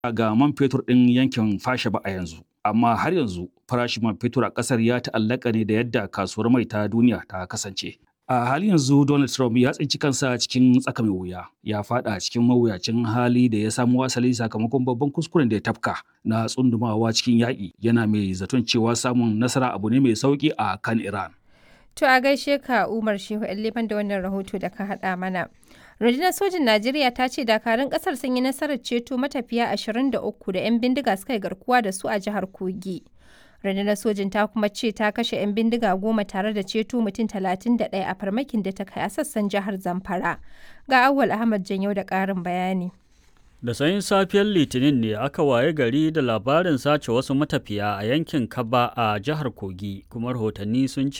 ga man fetur ɗin yankin fasha ba a yanzu. Amma har yanzu farashin man fetur a ƙasar ya ta'allaka ne da yadda kasuwar mai ta duniya ta kasance. A halin yanzu Donald Trump ya tsinci kansa cikin tsaka mai wuya. Ya faɗa cikin mawuyacin hali da ya samo asali sakamakon babban kuskuren da ya tafka na tsundumawa cikin yaƙi yana mai zaton cewa samun nasara abu ne mai sauƙi a kan Iran. To a gaishe ka Umar Shehu Liban da wannan rahoto da ka haɗa mana. Rundunar sojin Najeriya ta ce dakarun ƙasar sun yi nasarar ceto matafiya 23 da 'yan bindiga suka yi garkuwa da su a jihar Kogi. Rundunar sojin ta kuma ce ta kashe 'yan bindiga goma tare da ceto mutum 31 a farmakin da ta kai a sassan jihar Zamfara. Ga Awwal Ahmad Janyo da ƙarin bayani. Da sanyin safiyar Litinin ne aka waye gari da labarin sace wasu matafiya a yankin Kaba a jihar Kogi, kuma rahotanni sun ce